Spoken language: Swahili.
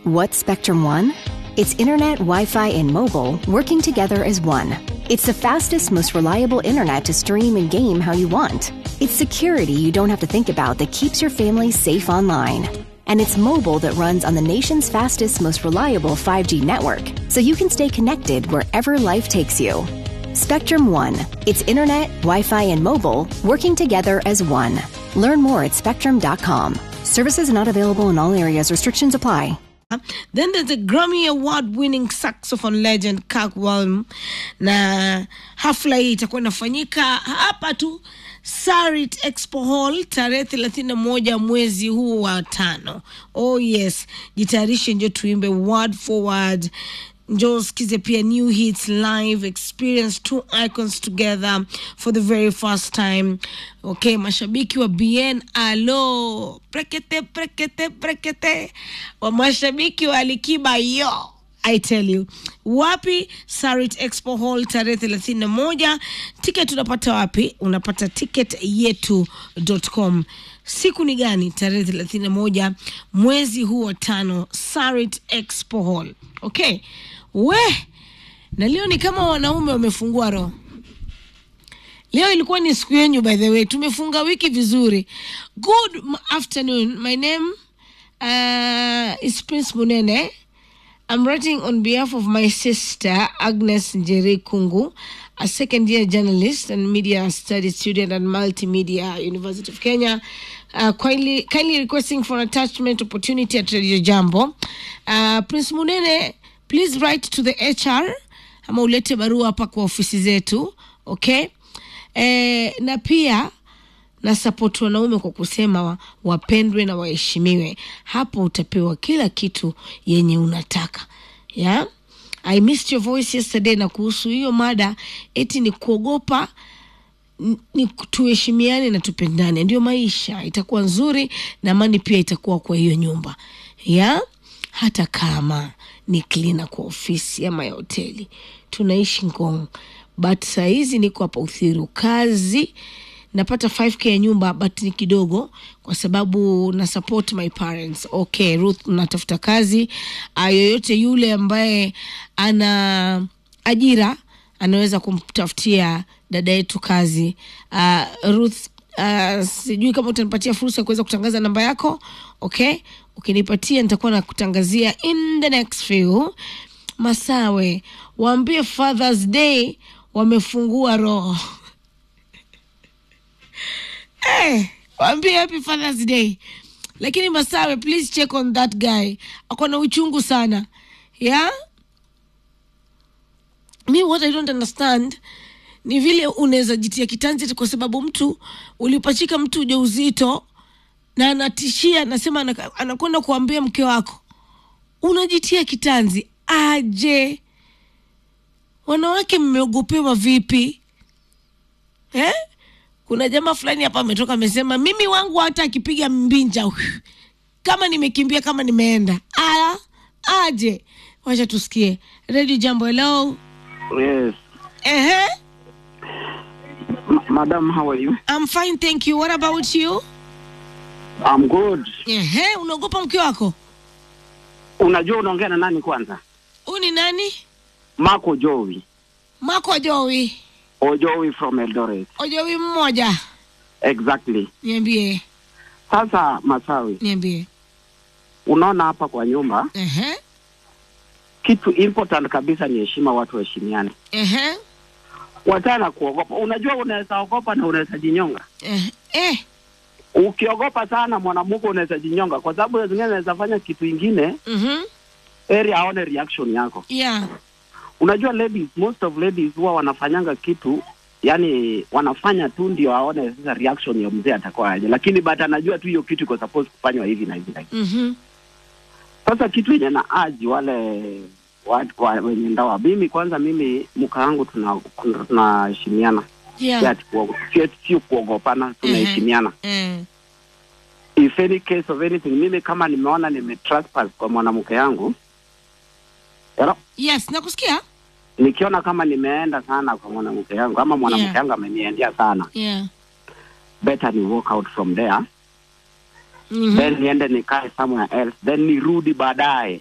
What's Spectrum One? It's internet, Wi Fi, and mobile working together as one. It's the fastest, most reliable internet to stream and game how you want. It's security you don't have to think about that keeps your family safe online. And it's mobile that runs on the nation's fastest, most reliable 5G network, so you can stay connected wherever life takes you. Spectrum One. It's internet, Wi Fi, and mobile working together as one. Learn more at spectrum.com. Services not available in all areas, restrictions apply. Then there's a Grammy Award winning saxophone legend Kirk Whalum, na hafla hii itakuwa inafanyika hapa tu Sarit Expo Hall tarehe thelathini na moja mwezi huu wa tano. Oh yes, jitayarishe njo tuimbe word for word njoo sikize pia new hits live experience two icons together for the very first time okay mashabiki wa bn alo prekete prekete prekete wa mashabiki wa alikiba yo I tell you wapi sarit expo hall tarehe thelathini na moja ticket unapata wapi unapata ticket yetu.com siku ni gani tarehe thelathini na moja mwezi huu wa tano sarit expo hall okay we na leo ni kama wanaume wamefungua roho leo ilikuwa ni siku yenyu by the way tumefunga wiki vizuri good m- afternoon my name uh, is prince munene i'm writing on behalf of my sister agnes njeri kungu a second year journalist and media studies student at multimedia university of kenya uh, kindly, kindly requesting for an attachment opportunity at radio jambo uh, prince munene please write to the hr ama ulete barua hapa kwa ofisi zetu okay eh, na pia na support wanaume kwa kusema wa, wapendwe na waheshimiwe hapo utapewa kila kitu yenye unataka yeah? i missed your voice yesterday na kuhusu hiyo mada eti ni kuogopa n- ni tuheshimiane na tupendane ndio maisha itakuwa nzuri na amani pia itakuwa kwa hiyo nyumba ya hata kama ni klina kwa ofisi ama ya hoteli tunaishi ngong but sahizi niko hapa uthiru kazi napata 5k ya nyumba but ni kidogo kwa sababu na support my parents okay ruth natafuta kazi uh, yoyote yule ambaye ana ajira anaweza kumtafutia dada yetu kazi uh, ruth uh, sijui kama utanipatia fursa ya kuweza kutangaza namba yako okay ukinipatia nitakuwa nakutangazia in the next few masawe waambie fathers day wamefungua roho hey, waambie happy fathers day lakini masawe please check on that guy ako na uchungu sana yeah mi what i don't understand ni vile unaweza jitia kitanzi ati kwa sababu mtu ulipachika mtu ujauzito na anatishia anasema anaka- anakwenda kuambia mke wako unajitia kitanzi aje wanawake mmeogopewa vipi eh? kuna jamaa fulani hapa ametoka amesema mimi wangu hata akipiga mbinja kama nimekimbia kama nimeenda aya aje wacha tusikie redio jambo hello Yes. Ehe. M- Madam, how are you? I'm fine thank you what about you I'm good. Ehe, unaogopa mke wako Unajua unaongea na nani kwanza? huu ni nani Marco Jowi. mako jowi Ojowi from Eldoret. ojowi mmoja Exactly. niambie Sasa Masawi, niambie unaona hapa kwa nyumba, Ehe. kitu important kabisa ni heshima, watu waheshimiane. Ehe. Wachana kuogopa. Unajua unaweza ogopa na unaweza jinyonga. Eh. Eh. Ukiogopa sana mwanamke unaweza jinyonga, kwa sababu saa zingine anaweza fanya kitu ingine Mhm. eri aone reaction yako. Yeah. Unajua ladies, most of ladies huwa wanafanyanga kitu yani wanafanya tu ndio aone sasa reaction ya mzee atakuwa aje, lakini but anajua tu hiyo kitu iko supposed kufanywa hivi na hivi na hivi. Mhm. Sasa kitu yenye na aji wale watu wa- wenye ndoa, mimi kwanza, mimi mka wangu tuna tunaheshimiana, si Yeah. ati kuogo- si ati- sio kuogopana, tunaheshimiana. Eh. If any case of anything, mimi kama nimeona nime trespass kwa mwanamke yangu Hello? Yes, nakusikia. nikiona kama nimeenda sana kwa mwanamke yangu ama mwanamke Yeah. yangu ameniendea sana Yeah. better ni walk out from there Mhm. then niende nikae somewhere else then nirudi baadaye